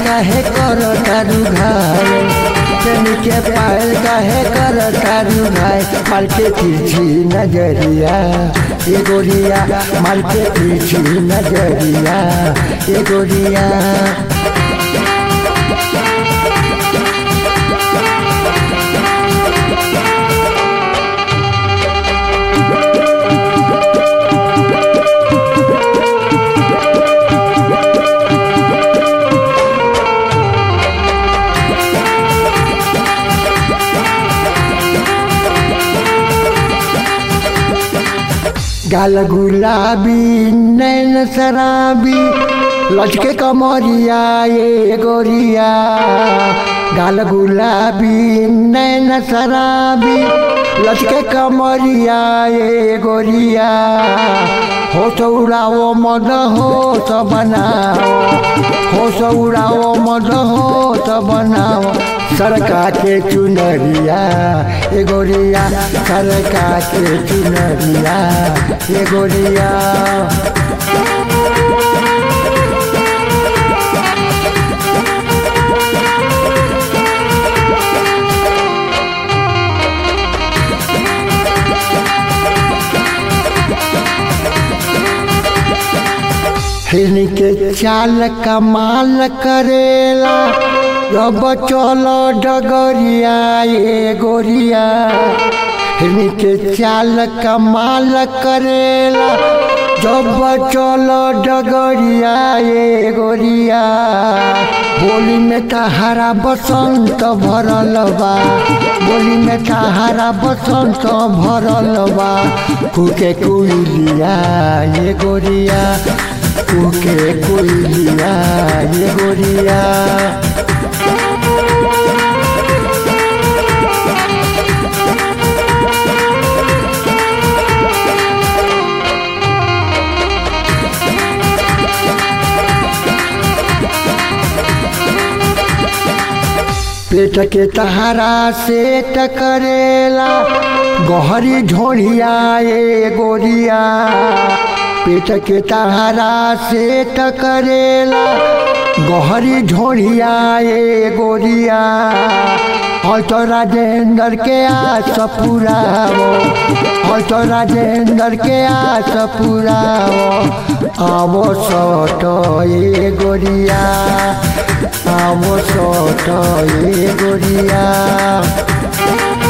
काहे कर तारू घाय चनी के पायल काहे कर तारू घाय माल के पीछी नजरिया ये गोरिया माल के पीछी नजरिया ये गोरिया गाल गुलाबी नैन शराबी लचके कमरिया ये गोरिया गाल गुलाबी नैन शराबी लचके कमरिया ये गोरिया हो तो उड़ाओ मद हो तो बनाओ हो तो उड़ाओ मद हो तो बनाओ सरका के चुनरिया ए गोरिया सरका के चुनरिया ए गोरिया हिरनी के चाल कमाल करेला रब चलो डगरिया ये गोरिया हिरनी के चाल कमाल करेला जब चलो डगरिया ये गोरिया बोली में तहारा बसंत भरल बा बोली में तहारा बसंत भरल बा कुके कुलिया ये गोरिया कुके कुलिया ये गोरिया पेट के तहारा से टकरेला गहरी झोड़िया ये गोरिया पेट के तहारा से टकरेला गहरी झोड़िया ये गोरिया हल तो राजेंद्र के आस पुरावो हल तो राजेंद्र के आस पुरावो आवो सट ये गोरिया आवो सट ये गोरिया